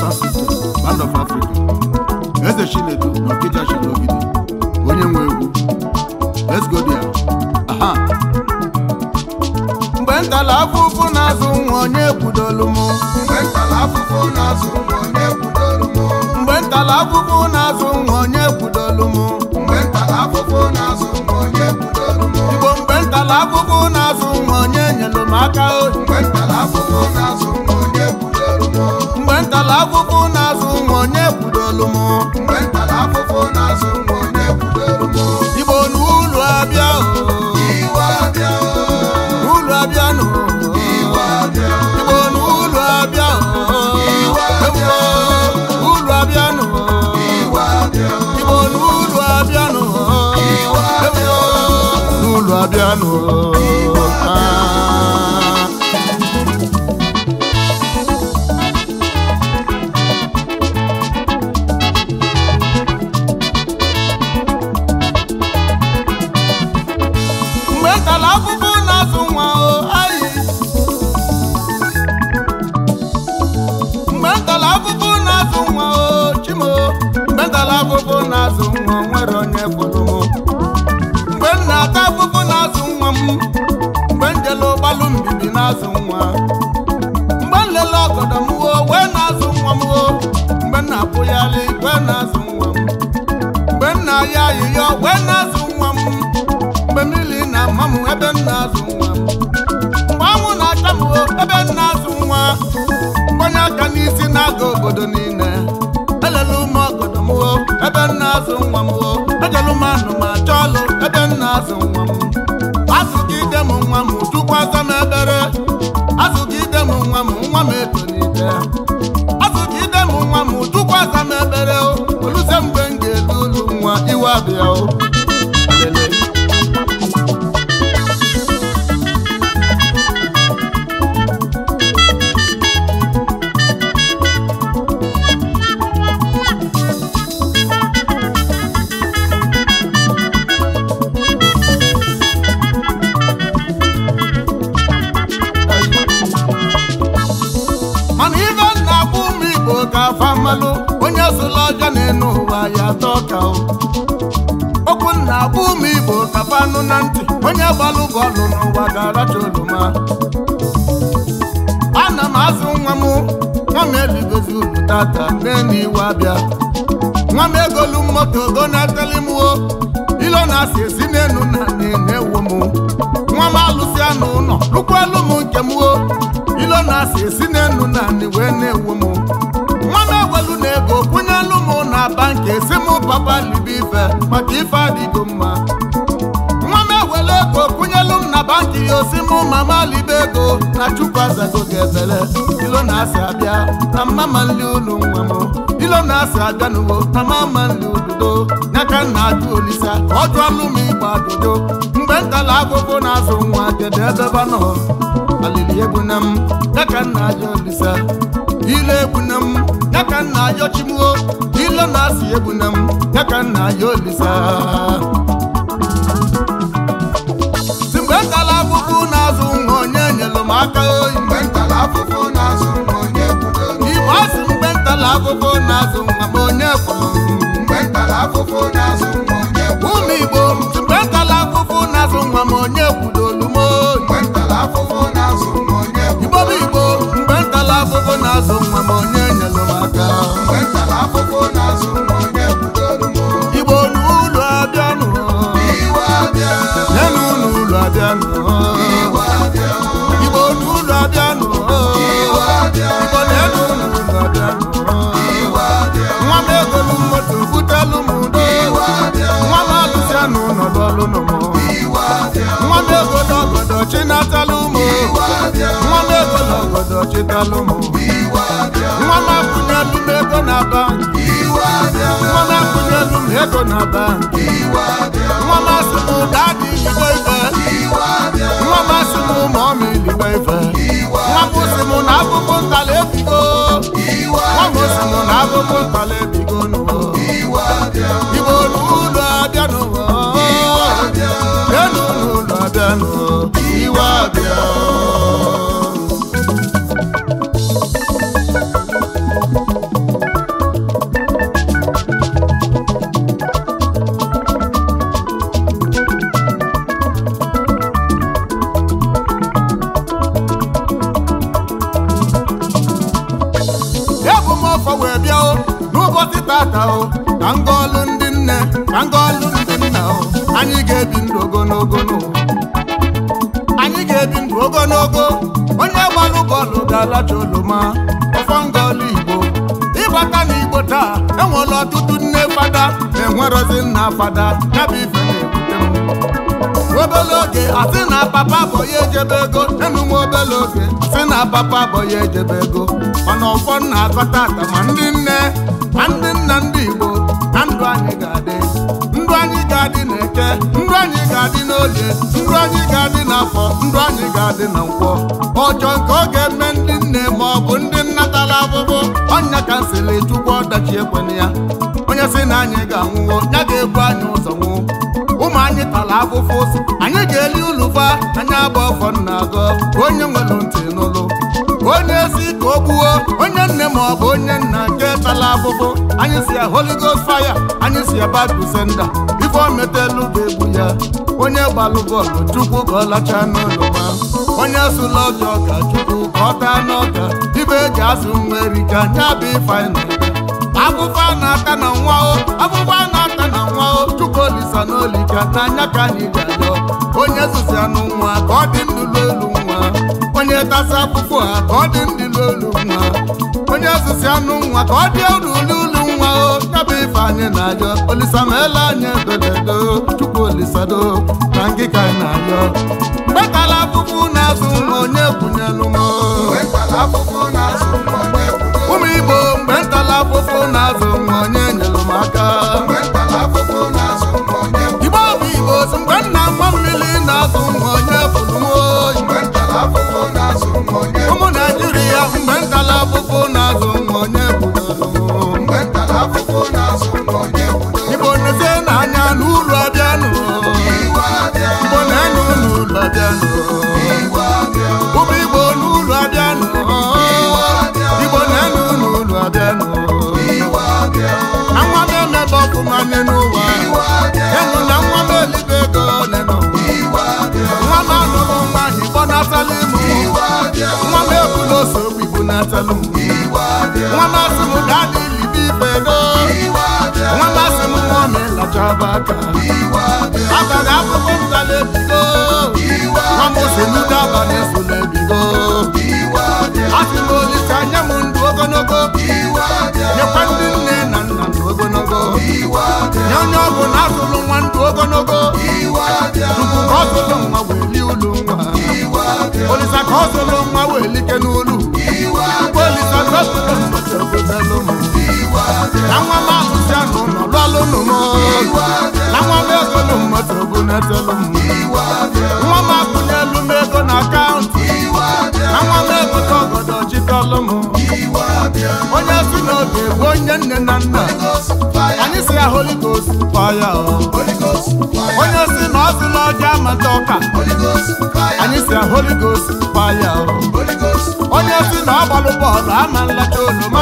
sound system band of africa eze chinedu na ọkịja chinogide onye nwe egwu let's go there aha mgbe ntala afụfụ na-azụ nwa onye kwudolu m mgbe ntala afụfụ na-azụ nwa onye kwudoro m mgbe ntala afụfụ na-azụ nwa onye kwudolu m mgbe ntala afụfụ na-azụ nwa onye kwudoro m igbo mgbe ntala afụfụ na-azụ nwa onye nyelu m aka o mgbe ntala afụfụ na-azụ nwa onye kwudoro m mgbe ntala afụfụ na-azụ nwa onye kwudolu m mgbe ntala afụfụ na-azụ nwa onye kwudoro m igbo n'ụlọ abịa o iwe abịa ụlọ abịa nụ iwe abịa igbo n'ụlọ abịa o Iwe abịa. ụlọ abịa nụ iwe abịa igbo n'ụlọ abịa nụ Iwe abịa. n'ụlọ abịa nụ Ah. mgbe ntala afụfụ na-azụ nwa o ayi mgbe ntala afụfụ na-azụ nwa o chimo mgbe ntala afụfụ na-azụ nwa o nwere onye fụrụ m mgbe m na-ata afụfụ na-azụ nwa m mgbe m jele ụgbalụ mbibi na-azụ nwa mgbe m lele ọgọdọ m wo wee na-azụ nwa m wo mgbe m na-apụgharị wee na-azụ nwa m mgbe m na-ayọ ayịyọ wee na-azụ nwa m mgbe mmiri na-ama m ebe m na-azụ nwa m mgbe anwụ na-acha m o ebe m na-azụ nwa mgbanye aka n'isi na-aga obodo niile elele ụmụ ọgọdọ m o ebe m na-azụ nwa m o ejelu m anụ ma chọọ ọlụ ebe m na-azụ nwa m azụgide m nwa m tukwasa m ebere azụgide m nwa m nwa m etolite azụgide m nwa m tukwasa m ebere o oluze mgbe m ga-elu ụlọ nwa iwe abịa o Lele. mana ibe m na-agba ụmụ igbo ka afa mmalụ onye sụla ọjọọ n'elu ụwa ya atọ ka o okwu m na-agba ụmụ igbo ka fanụ na ntị onye gbalụ bọọlụ n'ụwa ga-aracha oroma ana m azụ nwa m nwa m eligozi ulu tata n'elu iwe abịa nwa m egolu moto go na-eteli m o ilo na-asị esi n'elu na na-ewu m nwa m alụsị anụ ụlọ lụkwalụ m nke m o ilo na-asị esi n'elu na anị wee na-ewu m nwa m ewelu na ego kwụnyelụ m na banki esi m papa libe ife maka ife adịgo mma nwa m ewele ego kwụnyelụ m na banki ya osi m mama libe ego na chukwu azago ga-ebele ilo na-asị abịa na mama nli ụlọ nwa m ilo na-asị abịa n'ugbo na mama nli ududo nyaka nna ajụ olisa ọ jụọlụ m ịgba adodo mgbe ntala agụgụ na-azụ nwa kedu ebe ba nọ alili egbuna m nyaka nna ajụ olisa ile egbuna m nyaka nna ajọ chimuo ilo na-asị egbuna m nyaka nna ajụ olisa si mgbe ntala agụgụ na-azụ nwa onye nyelụ m aka oyi mgbe ntala afụfụ na-azụ nwa onye kwudoro m igbo asị mgbe ntala agụgụ na-azụ nwa m onye fụrụ m mgbe ntala afụfụ na-azụ nwa onye kwudoro ụmụ igbo si mgbe ntala agụgụ na-azụ nwa m onye kwudolu m oyi mgbe ntala afụfụ na-azụ nwa onye igbo bụ igbo mgbe ntala agụgụ na-azụ nwa m onye nyelụ m aka mgbe ntala afụfụ na-azụ nwa onye kwudoro m igbo n'ụlọ abịanụ iwe abịa nyenụ n'ụlọ abịanụ iwe abịa igbo n'ụlọ abịanụ iwe abịa igbo nyenụ n'ụlọ abịanụ iwe abịa nwa m egolu moto butelu m udo iwe abịa nwa m alụsị anụ nọdụ ọlụ nụ m iwe abịa nwa m egolu ọgọdọ chinatalụ m iwe abịa nwa m egolu ọgọdọ chitalụ m iwe abịa nwa m akwụnyelu m ego na banki iwe abịa nwa m akwụnyelu m ego na banki iwe abịa nwa m asị m daadị iligbo ife iwe abịa nwa m asị m ma ọ ma iligbo ife iwe nwa m sị m na akụkụ ntala ebigo iwe nwa m sị m na akụkụ ntala ebigo n'ụwa iwe abịa igbo n'ụlọ abịa n'ụwa abịa enu n'ụlọ abịa n'ụwa iwe abịa wee bịa o n'ụbọchị tata o ka ngọọlụ ndị nne ka ngọọlụ ndị nna o anyị ga-ebi ndụ ogologo n'ụwa anyị ga-ebi ndụ ogologo onye gbalụ bọọlụ ga-alacha oloma ọfọ ngọọlụ igbo ịbata n'igbo taa enwere ọtụtụ nne fada na-enwerozi nna fada ya bụ ife na-ebute m obele oge asị na papa bụ ya ejebe ego enu m obele oge asị na papa bụ ya ejebe ego mana ọfọ na-akọta ata ma ndị nne ma ndị nna ndị igbo na ndụ anyị ga-adị ndụ anyị ga-adị n'eke ndụ anyị ga-adị n'olie ndụ anyị ga-adị n'afọ ndụ anyị ga-adị na nkwọ ọjọọ nke ọ ga-eme ndị nne ma ọ bụ ndị nnatala abụbụ ọnya ka nsịrị chukwu ọdachi ekwena ya onye sị na anyị ga-anwụwo ya ga-ebu anyị ụzọ nwụọ ụmụ anyị tara afụfụ ụzọ anyị ga-eli ụlụfa anyị abụ ọfọ nna agọ ka onye nwere ntị n'ụlụ onye si ka o gbuo onye nne ma ọ bụ onye nna nke tala afụfụ anyị si ya Holy Ghost fire anyị si ya Bible senda ife o metelu ga-egbu ya onye gbalụ bọọlụ chukwu ka ọ lachaa n'ụlọ ma onye sụla ọjọọ ka chukwu ka ọ taa n'ọka ibe eji azụ nwa erika nya bụ ife anyị na-eme afụfa na-ata na nwa o afụfa na-ata na nwa o chukwu olisa n'olika n'anya ka anyị ga-ayọ onye zụzi anụ nwa ka ọ dị ndụ n'elu nwa onye tasa afụfụ ha ka ọ dị ndị n'elu nwa onye zụzi anụ nwa ka ọ dị elu n'ulu nwa o yabụ ife anyị na-ayọ olisa ma ele anyị edodedo chukwu olisado na ngịka anyị na-ayọ mgbe tara afụfụ na-azụ nwa onye kwunyelu m Mgbe ntala afụfụ na-azụ nwa onye kwudo. ụmụ igbo mgbe ntala afụfụ na-azụ nwa onye nyere m aka Mgbe ntala afụfụ na-azụ nwa onye kwudo. igbo bụ igbo si mgbe nna nwa mmiri na-azụ nwa onye bụrụ m oyi Mgbe ntala afụfụ na-azụ nwa onye ụmụ naijiria mgbe ntala afụfụ na-azụ nwa onye kwudoro m Mgbe ntala afụfụ na-azụ nwa onye kwudo. igbo nezie n'anya n'ụlọ abịanụ Iwe abịa, igbo na-enye n'ụlọ abịanụ iwe abịa, ụmụ igbo n'ụlọ abịanụ igbo na-enye n'ụlọ abịanụ iwe abịa, na nwa m emebe ọfụma nye n'ụwa iwe abịa, enu na nwa m elibe ego nenụ iwe abịa, nwa m anụrụ nwa igbo na-atalụ ịmụ iwe abịa, nwa m ebula ose okwu igbo na-atalụ m iwe abịa, nwa m asị m dadị libe ibe ego iwe abịa, nwa m asị m nwa m ịlachaba aka iwe abịa, abalị akwụkwọ m tala ebigo iwe nwa m ose nudo abalị esula ebigo iwe abịa, asị m olise anya m ndụ ogologo iwe abịa, nyekwa ndị nne na nna ndụ ogologo iwe abịa, nye onye ọ bụ na asụlụ nwa ndụ ogologo iwe abịa, tupu ka ọ sụlụ nwa wee lie ụlọ nwa iwe abịa, olisa ka ọ sụlụ nwa wee like n'ụlọ iwe tupu olisa ka ọ sụlụ nwa chọbụdalụ m iwe abịa, na nwa m ahụzi anụ nọ lụọlụ nụ m iwe abịa, na nwa m ego nụ mmadụ bụ netelu m iwe abịa, nwa m akwụnyelu m ego na akaụntụ iwe abịa, na nwa m egote ọgọdọ chịkọlụ m iwe abịa, onye si n'oge bụ onye nne na nna Ghost fire, anyị si ya Holy Ghost fire o. Holy Ghost fire, onye si na ọ sụla ọja amata ọka Holy Ghost fire, anyị si ya Holy Ghost fire o. Holy Ghost onye si na ọ gbalụ bọọlụ ama nlacha oloma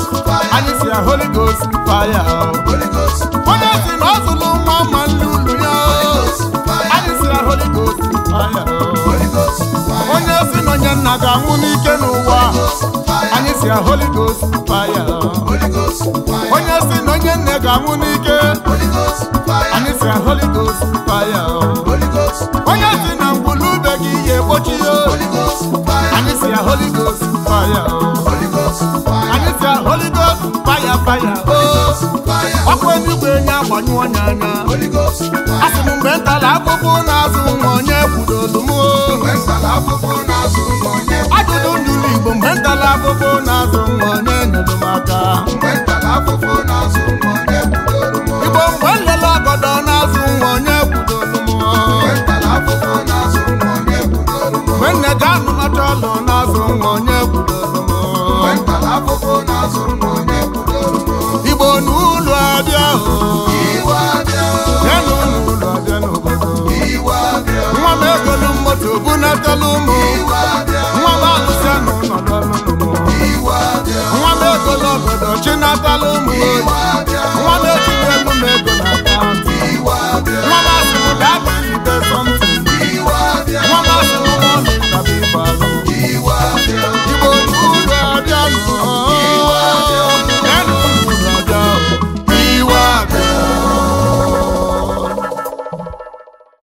anyị si ya Holy Ghost fire o. Holy Ghost onye si na ọ sụlụ nwa ma nlu ụlọ ya o. anyị si ya Holy Ghost fire o. Holy Ghost fire, onye si na onye nna ga-anwụ n'ike n'ụwa fire, anyị si ya Holy Ghost fire o. Holy Ghost fire, onye si na onye nne ga-anwụ n'ike Holy Ghost fire, anyị si ya Holy Ghost fire o. Holy Ghost, onye si na mgbulube gị ya egbochi ya o. Holy Ghost fire, anyị si ya Holy Ghost fire o. Holy Ghost fire, anyị si ya Holy Ghost fire fire o. fire, ọkụ eluigwe nye agbanyụ onye anya Holy Ghost asị fire, m mgbe ntala akpụkpụ na-azụ nwa onye kwudolu m o. mgbe ntala afụfụ na-azụ nwa onye ajụjụ ndụlụ Igbo mgbe ntala akpụkpụ na-azụ nwa onye nyere m aka mgbe ntala afụfụ na-azụ nwa onye kwudoro m Igbo mgbe nlele ọgọdọ na-azụ nwa onye kwudolu m o. mgbe ntala afụfụ na-azụ nwa onye kwudoro m mgbe nne ga anụmacha ọlụ na-azụ nwa onye kwudolu m o. mgbe ntala afụfụ na-azụ nwa onye kwudoro m Igbo n'ụlọ abịa o. iwe abịa Bịanụ n'ụlọ abịa n'obodo iwe abịa nwa m egolu moto bunatelu m